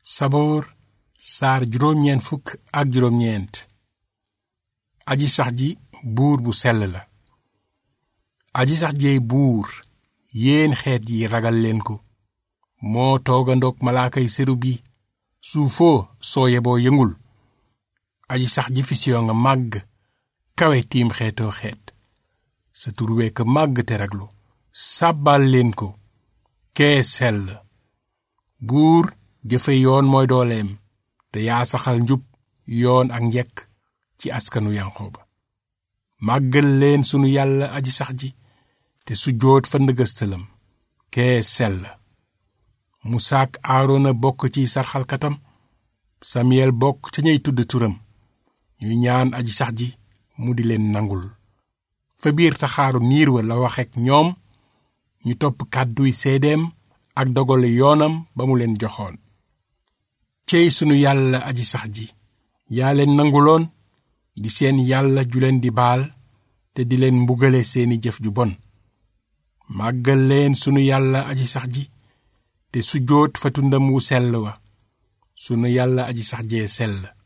saboor saar juróom-ñeent fukk ak juróom-ñeent aji sax ji buur bu sell la aji sax jeey buur yéen xeet yi ragal leen ko moo toogandoog malaakay serub yi suufoo soo yeboo yëngul aji sax ji fisiyo nga màgg kawe tiim xeetoo xeet sa tur wekk màgg te raglu sàbbal leen ko kee sell buur jëfe yoon mooy dooleem te yaa saxal njub yoon ak njekk ci askanu yanqooba màggal leen sunu yàlla aji sax ji te su joot fa ndëgëstalam kee sell musaak aarona bokk ci sarxalkatam samiyel bokk ca ñey tudd turam ñuy ñaan aji sax ji mu di leen nangul fa biir taxaaru niir wa la waxek ñoom ñu topp kàdduy seedeem ak dogale yoonam ba mu leen joxoon cey sunu yàlla aji sax ji yaa leen nanguloon di seen yàlla ju leen di baal te di leen mbugale seeni jëf ju bon màggal leen sunu yàlla aji sax ji te sujjóot fa tundam wu sell wa sunu yàlla aji sax jee sell